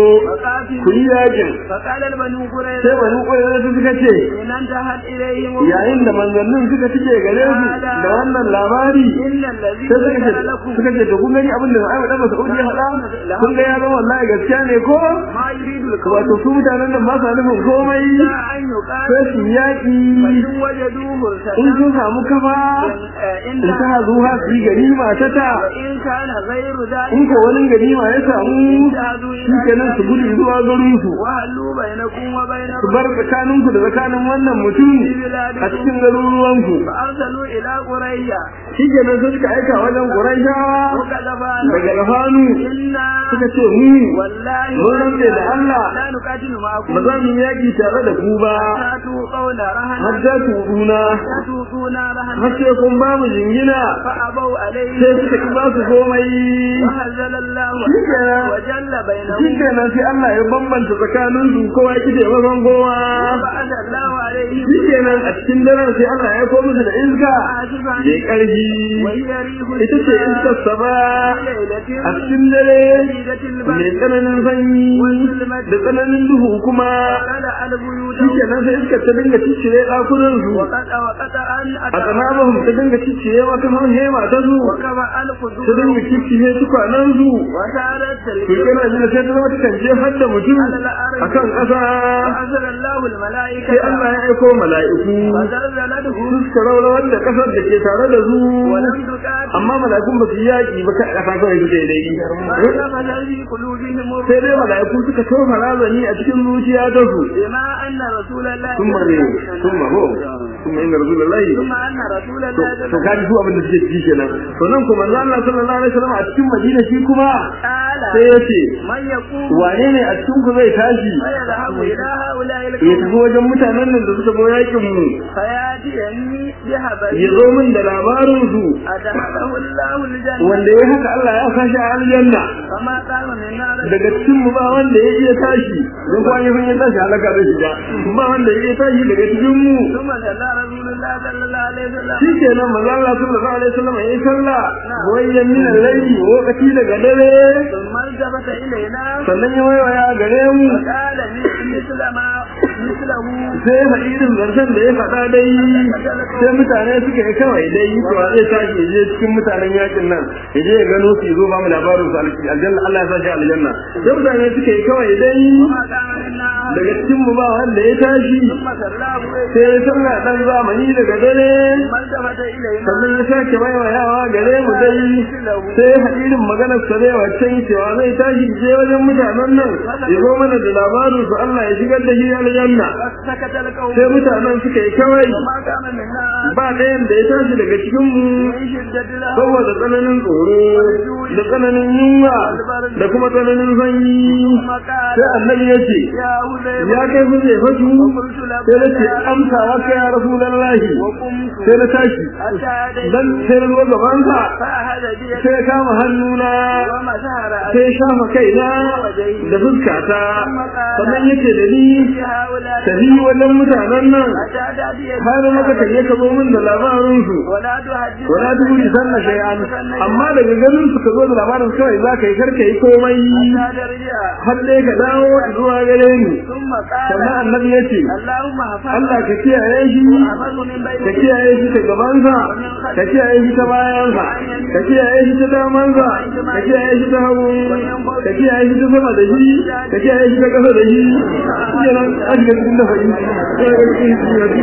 ku yi yaƙin فقال البنو sai قريش bani ƙwarai su suka ce إن انتهت إليهم yayin da manzannin suka cike gare su da wannan labari إن الذي sai suka ce ذكر لكم suka ce to kun gani abin da ai dan Mas'ud ya faɗa kun ga ya zama wallahi gaskiya ne ko ما يريد الكون wato su mutanen nan ba sa nufin komai إلا أن sai يقاتل su yaƙi فإن وجدوه in ارتدوا sun samu kafa إن in ta zuwa su yi ganima ta ta وإن كان غير in ذلك ko wani ganima ya samu shi kenan su gudu zuwa garin su وهلوا بينكم وبين su bar tsakaninku da tsakanin wannan mutum a cikin garuruwanku فأرسلوا إلى قرية shi kenan sai suka aika wajen Qurayshawa وكذبان daga Gafanu إنا suka ce mu والله mun rantse da Allah لا نقاتل معكم ba za mu yi yaki tare da ku ba فاتوا قول رهنا har da ku duna فاتونا رهنا har sai kun ba mu jingina فأبوا عليه sai suka ki ba su komai وهزل الله Shikenan. وجل shi بينهم kenan sai Allah ya bambanta tsakanin su kowa ya kide mazan kowa وبعث الله عليهم shi kenan a cikin daren sai Allah ya koma musu da iska عاصفا mai ƙarfi وهي ريح ita ce iskar saba ليلة a cikin dare شديدة mai البرد tsananin sanyi da tsananin duhu kuma فلا البيوت shi kenan sai iskar ta dinga ciccire ɗakunan su وقطع وقطع أن a tsanabahum ta dinga ciccire wata hema ta su وكما ta القدور dinga ciccire tukwanen su وسارت to الجبال kana jin sai ta zama ta kan jefar da mutum akan ƙasa فأنزل الله الملائكة sai Allah ya aiko mala'iku فزلزلته su suka rawar da ƙasar da ke tare da su ولم تقاتل amma mala'ikun ba su yi yaƙi ba kai ƙasa kawai suke dai فنفذ في قلوبهم sai dai mala'iku suka tofa razani a cikin zuciya ta su بما أن رسول الله sun ma ne sun ma ho sun ma inda rasulullahi ثم أن رسول الله to kaji su abin da suke ciki kenan to nan kuma manzo Allah sallallahu alaihi wasallam a cikin Madina shi kuma قال sai ya ce من يقوم wane ne a cikin ku zai tashi فيذهب إلى هؤلاء ya القوم tafi wajen mutanen nan da suka zo yakin mu فيأتيني ya بهبل zo min da labarin su أدخله الله الجنة wanda ya haka Allah ya sashi a aljanna فما قام من نار daga cikin mu ba wanda ya iya tashi don kuwa ya san ya tashi halaka zai shiga ba wanda ya iya tashi daga cikin mu ثم صلى رسول الله صلى الله عليه وسلم shi kenan manzo Allah sallallahu alaihi wasallam ya yi sallah wayyan min al-layli lokaci daga dare ثم التفت إلينا sannan ya waiwaya gare mu فقال مثل ما مثله sai faɗi irin zancen da ya faɗa dai sai mutane suka yi kawai dai cewa zai tashi ya je cikin mutanen yakin nan ya je ya gano su ya zo ba mu labarin su aljanna Allah ya sa shi aljanna sai mutane suka yi kawai dai وما كان منا أحد daga cikin mu ba wanda ya tashi ثم صلاه sai ya sallah dan zamani daga dare ثم التفت إلينا sannan ya sake waiwayawa gare mu dai sai hadirin maganar sa dai waccan cewa zai tashi je wajen mutanen nan ya zo mana da labarin su Allah ya shigar da shi aljanna فسكت القوم sai mutanen suka yi kawai وما كان منا أحد ba ɗayan da ya tashi daga cikin mu من شدة الهوى saboda tsananin tsoro da tsananin yunwa da kuma tsananin sanyi ثم قال sai annabi ya ce يا حذيفة ya kai su zai fasu وقلت sai na ce لبيك amsa waka ya rasulallahi وقمت sai na tashi حتى dan أتيت sai na zo gabansa فأخذ بيدي sai ya kama hannuna ومسح sai رأسي ya shafa kaina da fuskata sannan ya ce da ni هؤلاء tafi wajen mutanen nan حتى تأتي har maka ta ya kabo min da labarinsu ولا تحدث wala duhuri sanna shay'an amma daga ganin su ka zo da labarin kawai za ka yi karka yi komai حتى ترجع har dai ka dawo zuwa gare ni ثم قال sannan annabi ya ce اللهم احفظ Allah ka kiyaye shi واحفظه من ka بين kiyaye shi ta gabansa ka kiyaye shi ta bayansa ka kiyaye shi ta damansa ka kiyaye shi ta hagu ka kiyaye shi ta sama da shi ka kiyaye shi ta ƙasa da shi yana ajiyar cikin da fa'i yana ga cikin siyasi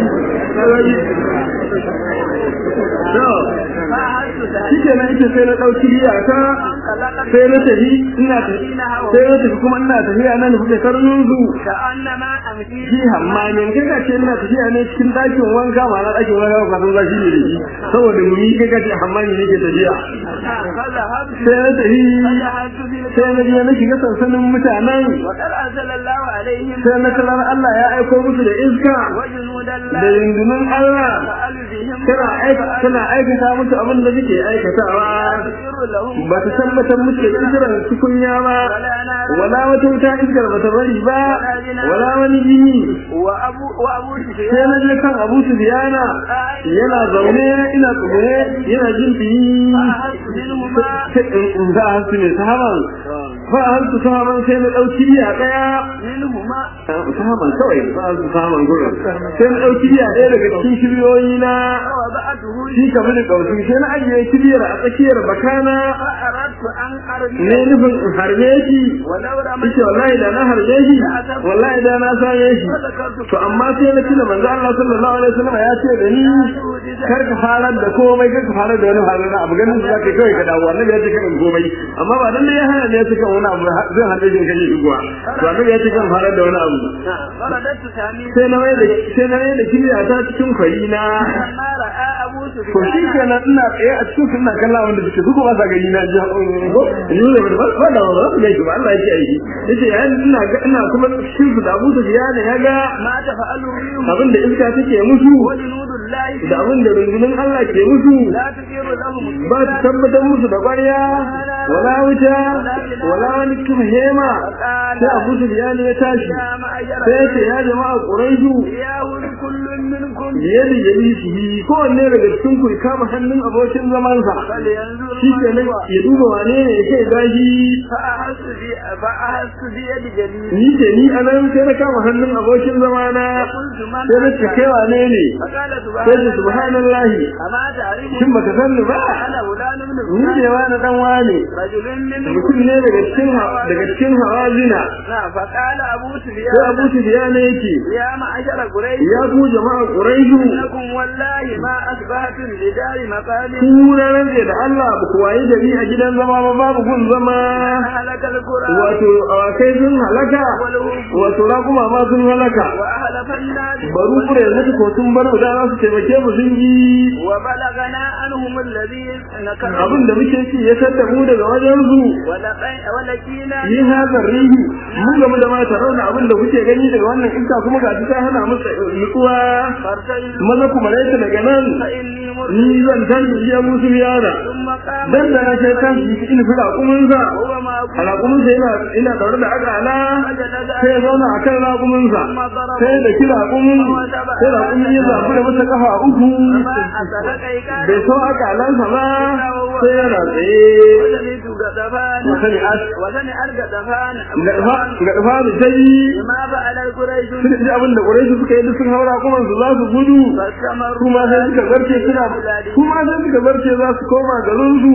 shi ke nan ita sai na ɗauki iyaka sai na tafi ina tafi sai na tafi kuma ina tafiya nan da kuke karnin zu كأنما أمشي shi hammamin kai ka ce ina tafiya ne cikin ɗakin wanka ma na ɗakin wanka ba san zashi ne da shi saboda mumi kai ka ce hammami ne ke tafiya فذهبت sai na tafi فذهبت في sai na je na shiga sansanin mutanen وقد أنزل الله عليهم sai na tarar Allah ya aiko musu da iska وجنود da الله rundunar Allah فأل بهم tana aika tana aikata musu abin da suke aikatawa يغفر لهم ba ta tabbatar musu da iskiran tukunya ba ولا نار wala wata wuta iskar ba ta bari ba wala wani jini وأبو وأبو sai سفيان na je kan Abu Sufyana yana zaune ina tsugune yana jin biyi فأخذت منهما sai in in za a su ne sahaban fa a hantu sahaban sai na ɗauki biya ɗaya منهما sahaban kawai ba a su sahaban gurin sai na ɗauki biya ɗaya daga cikin shiryoyi na ووضعته shi kamar da ƙausi sai na ajiye kibiyar a tsakiyar bakana فأردت أن أرمي ne nufin in harbe shi ولو رميت Ike wallahi da na harbe shi wallahi da na same shi فذكرت to amma sai na tuna manzo Allah sallallahu alaihi wasallam ya ce da ni kar ka fara da komai kar ka fara da wani halin abu ganin da zaka kai ka dawo annabi ya ce kan komai amma ba dan ya hana ne ya ce kan wani abu zai hade shi kan shi kuwa to annabi ya ce kan fara da wani abu فرددت ثاني sai na mai da sai na mai da kibiya ta cikin kwari na لما رأى أبو to shi kenan ina tsaye a cikin sunna kallon wanda suke su ba sa gani na ji ko ni ne ba ba da ba su gaishe ba Allah ya ce yi yace yayin ina ga ina kuma cikin su da Abu Sufyan ya ga ما تفعل الريح abin da iska take musu وجنود الله da abin da rundunar Allah ke musu لا تثير لهم ba su tabbatar musu da ƙwarya wala wuta wala wani kuma hema sai Abu Sufyan ya tashi يا معشر sai ya ce ya jama'a Quraishu ياهل كل منكم biyar da jami'i kowanne daga cikin ku ya kama hannun abokin zamansa فلينظر shi ما ke nan هو ya duba wane ne ya kai gashi فأحس بي فأحس بيد جليل ni ce ni a nan sai na kama hannun abokin zamana قلت من sai na ce kai wane ne فقال sai ce سبحان الله subhanallahi أما تعرف shin baka san ni ba أنا فلان بن ni فلان ne wani dan wane رجل منكم mutum ne daga cikin daga cikin hawazina نعم فقال أبو sai سفيان abu sufyan yake يا معشر قريش ya ku jama'a quraishu إنكم والله ما أصبحتم بدار مقام ku na rantse da Allah ba ku wayi gari a gidan zama ba babu gun zama أهلك القرى wato awakai sun halaka wato raƙuma ma sun halaka وأهلف الناس baru kure yanzu ko sun bar mu da za su taimake mu sun yi وبلغنا عنهم الذي نكروا abin da muke ci ya sadda mu daga wajen su ولقي- ولقينا yi hazar rihi mun gamu da mata rauna abin da kuke gani daga wannan iska kuma ga ta hana musu nutsuwa فارتجلوا maza kuma rai daga nan فإني مرسل ni zan tashi iya musu yara ثم قام dan da na sai tashi in fi raƙuminsa وهو ما a raƙuminsa yana ina daure da akala sai ya zauna a kan raƙuminsa sai da kira raƙumin sai raƙumin ya zafi da masa kafa uku ما أسلك إيقاظ bai so akalansa ba sai yana tsaye وسمعت غضبان وسمع وسمع الغضبان ga ɗafa da ta yi ما فعل القريش sun ji abin da ƙurai suka yi duk sun haura kuma su za su gudu فاستمروا kuma sai suka zarce suna kuma sai suka zarce za su koma garin su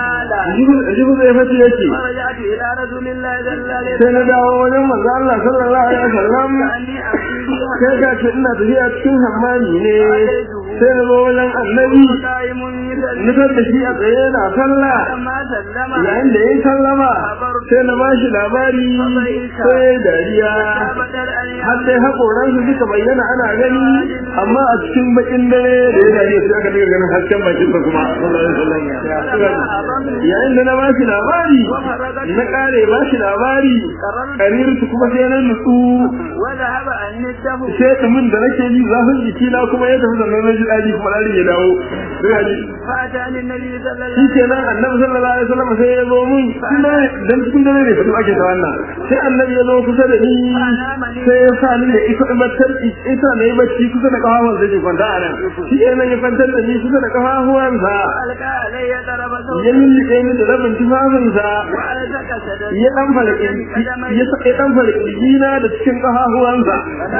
قال jibu zai fati yake فرجعت إلى رسول الله صلى الله عليه sai na dawo wajen manzo Allah sallallahu alaihi wasallam أني أمشي sai ga ce ina tafiya cikin hammani ne sai na zo wajen annabi قائم يصلي nufar da shi a tsaye na sallah فما سلم yayin da ya sallama sai na bashi labari sai dariya بدل أن har dai haƙoransu suka bayyana ana gani amma a cikin bakin dare da ya dariya sai aka daga ganin hasken bakin sa kuma yayin da na bashi labari na kare bashi labari karirtu kuma sai na nutsu وذهب عني الدم sai tsumin da nake ji zafin jiki na kuma ya tafi sannan na ji daji kuma ɗari ya dawo فأتاني النبي صلى الله shi ke nan annabi sallallahu alaihi wasallam sai ya zo mun dan cikin dare ne fatu ake ta wannan sai annabi ya zo kusa da ni sai ya sa ni da ita battar ita ne bacci kusa da kafafuwan sai ke kwanta a nan shi ke nan ya kwantar da ni kusa da kafafuwan sa ألقى علي ضرب ya صوت lullube ni da rabin tufafin sa وألزق سدد ya dan falaki ya sa ya dan falaki na da cikin kafafuwan sa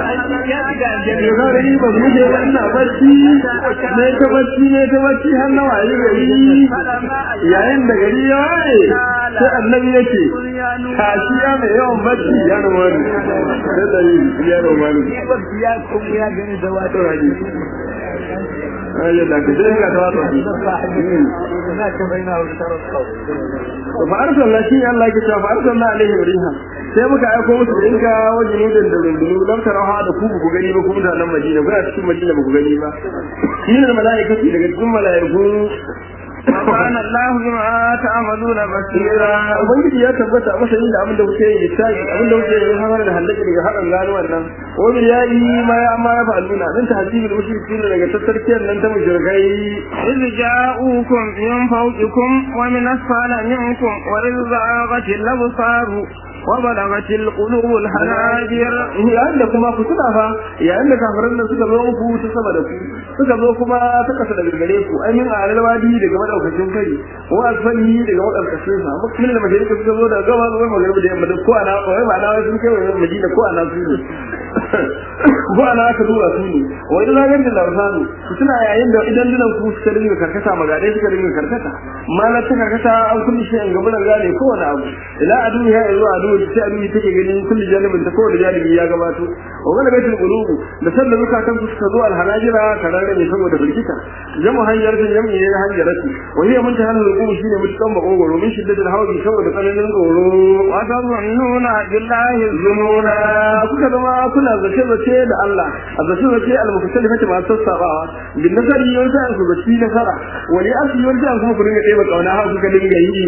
ya ga ni ba mu je wannan bacci ne ta bacci ne ta bacci har na waye gari yayin da gari ya waye sai annabi yake kashi ya mai yawan bacci ya rumani sai da yi ya rumani ya kuma ya gani da wato raji ayyar da ka sai ka ta wata na ta bayyana wa tarar to fa arsalna shi Allah ke cewa fa arsalna alaihi riha sai muka aiko musu da inka wajen nudin da rundunu dan tarawa da ku ku gani ba ku mutanen Madina kuna cikin Madina ba ku gani ba shi ne mala'ikatu daga cikin mala'iku وكان الله بما تعملون بصيرا ubangiji ya tabbata masa yin da abin da kuke yi sai abin da kuke yi har da halaka daga hadan gano wannan wani ya yi ma ya ma ya fa'aluna dan tahzibul mushrikin daga tattarkiyar nan ta mushrikai إذ جاءوكم من فوقكم ومن أسفل منكم وإذ زاغت الأبصار وبلغت القلوب الحناجر yayin da kuma ku tuna fa yayin da kafiran nan suka zo muku ta sama da ku suka zo kuma ta kasa daga gare ku ai min alalwadi daga madaukakin kari wa asfali daga madaukakin sa min da majalika suka zo daga gaba zuwa magana da yamma ko ana wai ba na wai sun kai wa madina ko ana su ne ko ana aka duba su ne wa idan zagar da larsanu ku tuna yayin da idan dinan ku suka dinga karkata magadai suka dinga karkata malar ta karkata an kulli shi an gaban gane kowane abu ila adu ya zuwa adu sai adu take ganin kulli janibin ta kowane janibi ya gabato wa wala baitul qulubu da sallar zukatan su suka zo alhanajira kararre ne saboda firgita jamu hanjartin jami'i ne hanjarati wa hiya mun tahal ruku shine mutukan makogoro min shiddatul hawli saboda tsananin tsoro وتظنون بالله الظنون zununa kuka zama kuna zace zace da Allah a zaci zaci al-mukhtalifa ma sassabawa bin nasari yau sai su zaci nasara wani asli yau sai kuma ku dinga ɗeba kauna har kuka dinga yi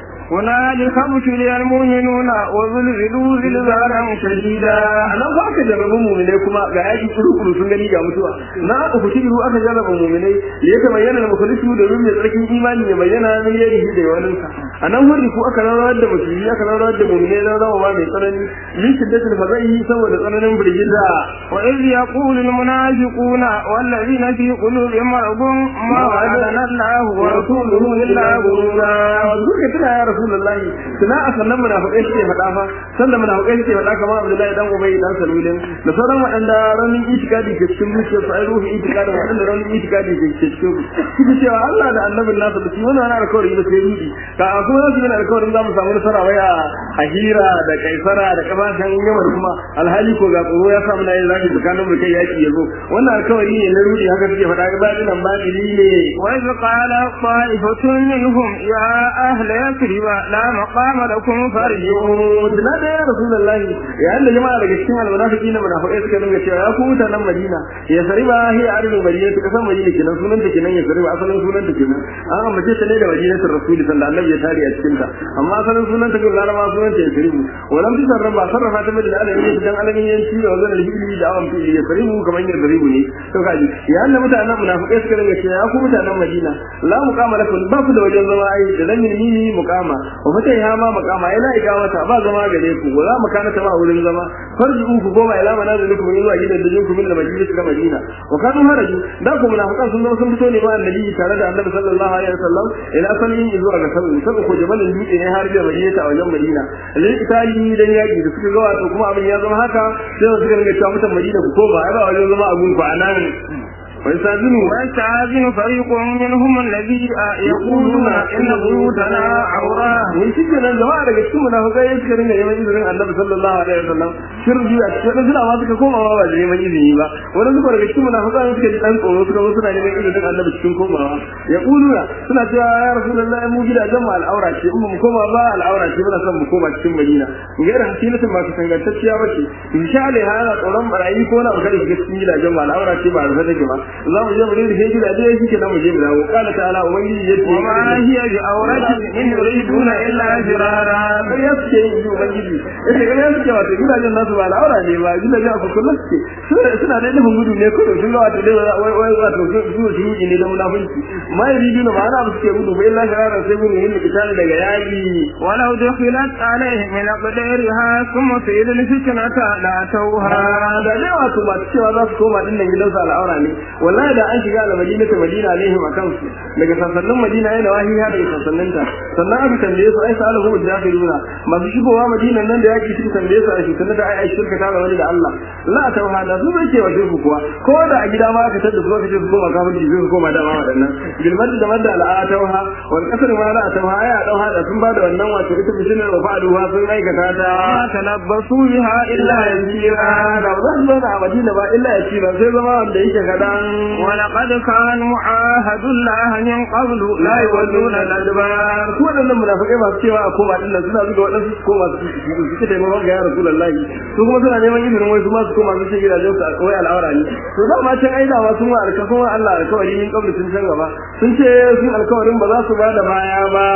هنالك ابتلي المؤمنون وزلزلوا زلزالا شديدا nan ba aka jarraba mu'minai kuma ga yaki kuru sun gani ga mutuwa na aka fushi iru aka jarraba mu'minai da ya bayyana da mukhlisu da rumin tsarkin imani ya bayyana min yadihi da yawanin sa anan hurri ku aka rawar da musulmi aka rawar da mu'minai da rawa mai tsanani min shiddatul fazai saboda tsananin birgiza وإذ يقول المنافقون والذين في قلوبهم مرض ما وعدنا الله ورسوله إلا غرورا duka tana ya rasulullahi tuna a sannan munafiqai suke faɗa fa sannan munafiqai suke faɗa kamar Abdullahi dan Ubay dan Salulin da sauran waɗanda ranin itikadi ke cikin zuciyar su ai ruhin itikadi waɗanda ranin itikadi ke cikin su suke cewa Allah da annabin nasa da shi wannan wani alƙawari da sai rudi ka a kuma nasu yana alƙawarin za mu samu nasara waya a hira da kaisara da kabashan yamar kuma alhali ko ga tsoro ya samu na yin zafi tsakanin mu kai yaki ya zo wannan alƙawari ne na rudi haka suke faɗa ga baɗin nan baɗini ne وإذ قال طائفة منهم يا أهل يثرب لا مقام لكم فارجعوا Tuna da ya Rasulullahi yayin da jama'a daga cikin almunafiki na munafikai suka dinga cewa ya ku mutanen Madina ya sariba hi arin Madina ta kasan Madina kenan sunan ta kenan ya sariba asalin sunan ta kenan an ambace ta ne da Madinatul Rasul sallallahu alaihi ya tare a cikin ta amma asalin sunan ta kenan ma sunan ta ya saribu walam ta sarrafa sarrafa ta da alamin dan alamin yanci da wazan al-hibli da awan fi ya saribu kamar yin saribu ne to kaji yayin da mutanen munafikai suka dinga cewa ya ku mutanen Madina la muqama lakum ba ku da wajen zama ai da dan yi muqama wa fatai ha ma muqama ila ikamata ba zama gare ku wala makana ta ba wurin zama farji ku goma ila manazilikum zuwa gidan da jinku min da majalis da Madina wa kanu haraju da ku munafiqan sun zama sun fito ne ba annabi tare da annabi sallallahu alaihi wasallam ila sanin zuwa ga sanin sai ko jabalin dutse ne har da Madina a wajen Madina lil itali dan yaki da suka ga wato kuma abin ya zama haka sai suka ringa cewa mutan Madina ku koma ai ba wajen zama a gun ku anan ويستأذنوا ويستأذن فريق منهم الذي يقولون إن بيوتنا عورة mun shi kenan jama'a daga cikin munafikai suka ringa neman izinin Annabi sallallahu alaihi wasallam shirji a cikin suna ma suka koma ba da neman izini ba wani suka daga cikin munafikai suka ji dan tsoro suka zo suna neman izinin Annabi cikin komawa ya kuluna suna cewa ya rasulullahi mu gidajen mu al'aura ce in mu koma ba al'aura ce muna son mu koma cikin Madina gaira hasilatin ba su tangantacciya ba ce insha Allah yana tsoron barayi ko na kada shiga cikin gidajen mu al'aura ce ba rufe take ba za mu je mu rinda sai gidaje shi kenan mu je mu dawo qala ta'ala ubangiji yace وما هي بعورة إن يريدون إلا فرارا sai ya suke yin yi ubangiji yace kai ya suke wato gidajen nasu ba al'aura ne ba gidajen a kullum suke suna suna da nufin gudu ne ko sun ga wato dai wai wai wato su su shi ne da munafunci ma yuridu na ma'ana ba suke gudu ba illa shararan sai gudu yin kitali daga yaki ولو دخلت عليهم من أقدارها ثم سئل الفتنة لأتوها da dai wato ba cewa za su koma din nan gidansu al'aura ne wallahi da an shiga al-madina ta madina alaihim akan su daga sassanin madina yana wahiya daga sassanin ta sannan aka tambaye su ai salahu mujahiduna masu shigowa madina nan da yaki suka tambaye su a shi sannan da ai ai shirka ta wani da Allah la ta hada su bai ce wa shirku kuwa ko da a gida ma aka tada su aka ce su koma kafirci sai su koma dama waɗannan bilmad da madda al'atawha wal kasr ma la atawha ai a dauha da sun bada wannan wato ita bishinar wa fa'aluha sun aikata ta ما تلبسوا بها إلا يسيرا da ba zan zauna a madina ba illa ya ci ba sai zama wanda yake kadan ولقد كانوا عاهدوا الله من قبل لا يولون الأدبار su waɗannan munafikai masu cewa a koma din nan suna zuga waɗansu su koma su su suke taimakon ga ya rasulullahi su kuma suna neman izinin wai su ma su koma su ce gidajen su a wai al'aura ne to da ma can aida ma sun wa alkafin wa Allah alkawari min kabli sun can gaba sun ce sun alkawarin ba za su ba da baya ba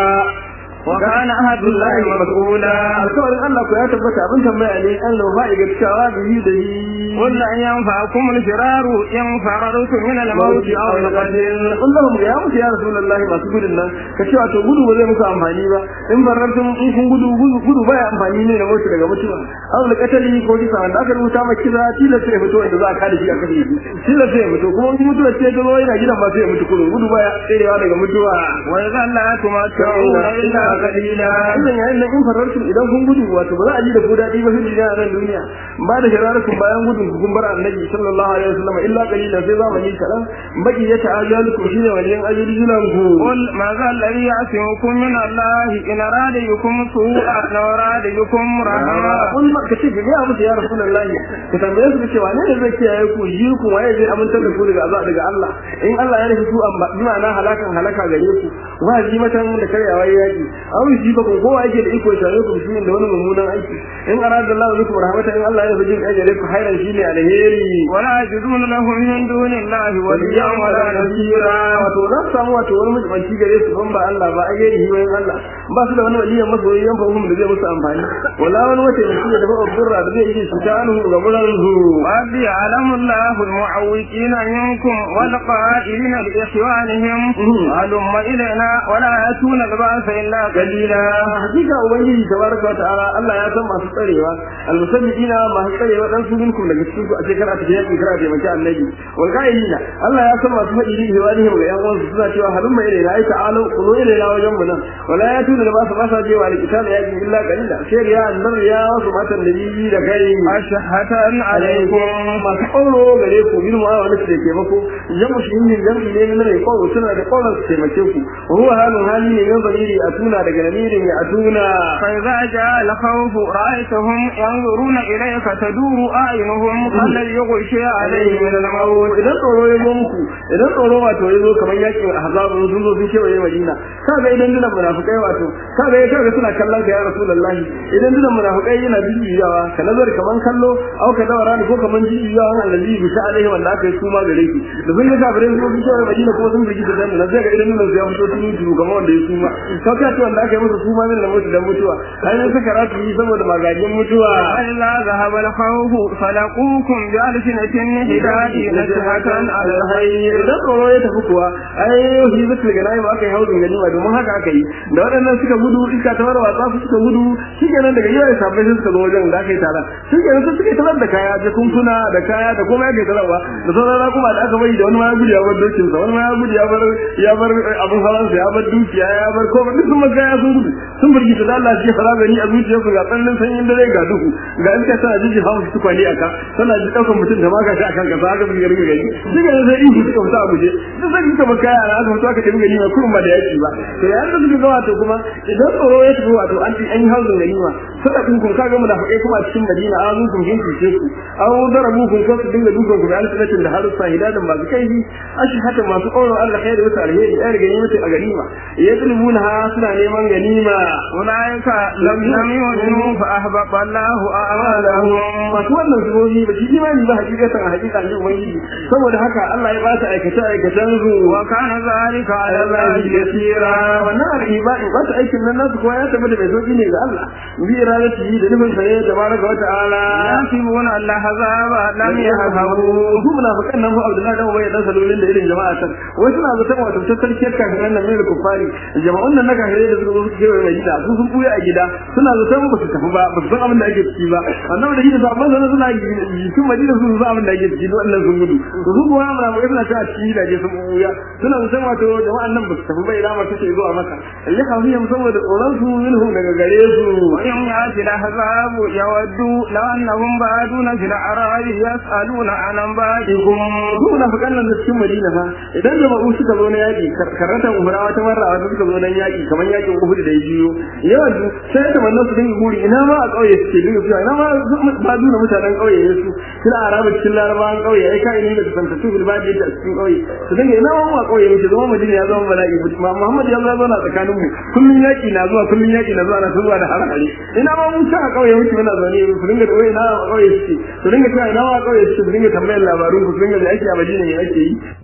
وكان عهد الله مسؤولا alkawarin Allah ko ya tabbata abin tambaya ne Allah ba ya gaskawa da yi da yi قل أن ينفعكم الفرار إن فررتم من الموت أو القتل Allahum ya mutu ya Rasulullahi masu gudun nan ka cewa to gudu ba zai muku amfani ba in barartun in kun gudu gudu gudu baya amfani ne na mutu daga mutuwa aw da katali ko kisa wanda aka rubuta maka kisa tilas sai fito inda za a kada shi a kashe shi tilas sai fito kuma in mutuwa ce ta zo yana gidan ba sai ya mutu kullum gudu baya tserewa daga mutuwa وإذا لا تمتعون إلا قليلا wannan yayin nan in farartun idan kun gudu wato ba za a ji da ku daɗi ba sai a nan duniya ba da shirarukun bayan gudun ku kun bar annabi sallallahu alaihi wasallam illa qalila sai zamani kaɗan baki ya ta'ajalukum shine waliyan ajalulan ku قل ماذا الذي يعصمكم من الله إن أراد بكم سوءا أو أراد بكم رحمة kun ma ka ce ga ya mutu ya rasulullahi ka tambaye su cewa ne ne zai kiyaye ku ji ku waye zai amintar da ku daga azab daga Allah in Allah ya nufi su an ba bima na halakan halaka gare ku wa ji matan da karyawa yaki aw shi ba ko kowa yake da iko ya same ku shi da wani mummunan aiki in arada Allah bikum rahmatan in Allah ya fi jin ajare ku khairan shine alheri ولا يجدون لهم من دون الله وليا ولا نصيرا wato za su samu wato wani mutumanci gare su ban ba Allah ba a gairi hiwayen Allah ba su da wani waliyan masoyi yan fahimta da zai musu amfani wala wani wata da da dafa burra da zai yi su ta anhu ga buran su قد يعلم الله المعوقين منكم والقائلين لإخوانهم هلم إلينا ولا يأتون البأس إلا قليلا hakika ubangiji tabaraka wa ta'ala Allah ya san masu tsarewa almusabbiina masu tsarewa dan su minkum daga cikin ku a shekara ta yaki kira da maki annabi wal qailina Allah ya san masu fadi da wani ga yan uwansu suna cewa halum mai ilaina ai ta'alu kunu ilaina wajen mu nan wala ya tuna da ba su ba sa je wa alkitab yaki illa qalila sai ya annar ya wasu matan da bibi da kai أشهة alaikum عليكم masu kauro gare ku bil mu'awala da ke mako jamu shi ne jamu ne na mai kauro suna da kauran su taimake ku ruwa halin hali ne mai zamiri a tuna daga lamirin ya tuna فإذا جاء الخوف رأيتهم ينظرون إليك تدور أعينهم كالذي يغشي عليه من الموت idan tsoro ya zo muku idan tsoro wato ya zo kamar yakin ahzab sun zo sun kewaye madina kaga idan dinan munafikai wato kaga ya kaga suna kallon ka ya rasulullahi idan dinan munafikai yana bibiyawa ka nazar kaman kallo au ka dawara ko kaman bibiyawa an allazi bi ta alaihi wanda aka yi suma gare ki da sun ga kafirai sun zo kewaye madina kuma sun bigi da dan nan sai ga idan dinan ya fito sun yi kamar wanda ya suma ka ka ce wanda aka yi masa suma min da mutu dan mutuwa ai mun saka ratu yi saboda magajin mutuwa فإذا ذهب الخوف فلقوكم بألسنة حداد نشهة على الخير idan tsoro ya tafi kuwa ai shi zai daga nayi aka yi hauzin ganima domin haka aka yi da waɗannan suka gudu iska ta warwa ta suka gudu shi kenan daga yau sabbai sai suka zo wajen da aka yi taron shi kenan sai suka yi tarar da kaya jakunkuna da kaya da kuma aka yi tararwa da sauran kuma da aka bari da wani ma ya gudu ya bar dokin sa wani ma ya gudu ya bar ya bar abin hawansa ya bar dukiya ya bar komai duk sun ma kaya sun gudu sun burgita da Allah shi fara gani a zuciyarsu ga tsananin sanyin dare ga duhu ga iska tana jiji hawa su tukwane aka tana ji ɗaukar mutum da maka shi akan kasa haka suka rika gani duk da sai ihu suka fita a guje duk sai suka baka yara aka fito aka tafi gani ma kurma da yaki ba to yayin da suka ga wato kuma idan tsoro ya tafi wato an an yi hauzin gani ma sada kun kun kaga munafikai kuma a cikin Madina an zo kun kinki ce ku an darabu kun ko su dinga dukan ku da alfinatin da harusa hidadan masu kaifi ashhatan masu qawlan Allah khairu wa alheri ai gani mutu a ganima yadrubuna ha suna neman ganima أولئك لم لم يؤمنوا فأحبط الله أعمالهم masu wannan zubobi ba shi imani ba hakikatan hakika ne ubangiji saboda haka Allah ya ba ta aikata aikatan su وكان ذلك على الله يسيرا wannan al'ibadi ba ta aikin nan nasu kuma ya tabbata mai sauki ne ga Allah bi iradati da nufin sa ne tabaraka wa ta'ala يحسبون الأحزاب لم يذهبوا su munafikan nan fa Abdullahi dan Ubay dan salolin da irin jama'a tan wai suna zaton wato ta sarkiyar kafiran nan ne kufari jama'un nan na kafirai da suka zo su kewaye mai gida su sun buya a gida suna zaton ba su tafi ba ba su san abin da ake ciki ba annabi da gida sabon sanan suna jikin madina su san abin da ake ciki wannan sun gudu to su kuma amra mai suna ta cikin gidaje sun buya suna zaton wato jama'an nan ba su tafi ba ila ma take zuwa maka ya kafi yam saboda tsoron su minhum daga gare su ويوم يأتي الأحزاب يودوا لو أنهم بادون في الأعراب يسألون عن أنبائكم su munafikan nan da cikin Madina fa idan jama'u suka zo na yaki karatan umra wata marra wata suka zo nan yaki kamar yakin Uhud da ya jiyo yawan sai da wannan su dinga guri ina ma a kauye suke dinga cewa ina ma ba duna mutanen kauye ne su kina araba cikin larabawan kauye ai kai ne da santa tu bil badi da cikin kauye su dinga ina ma mu a kauye muke zama Madina ya zama bala'i ma Muhammad ya zo na tsakanin mu kullun yaki na zuwa kullun yaki na zuwa na zuwa da harhari ina ma mun ta a kauye muke muna zaune su dinga da wai ina a kauye suke su dinga cewa ina ma a kauye suke su dinga tambayar labarun ku su dinga da ake a Madina ne ake yi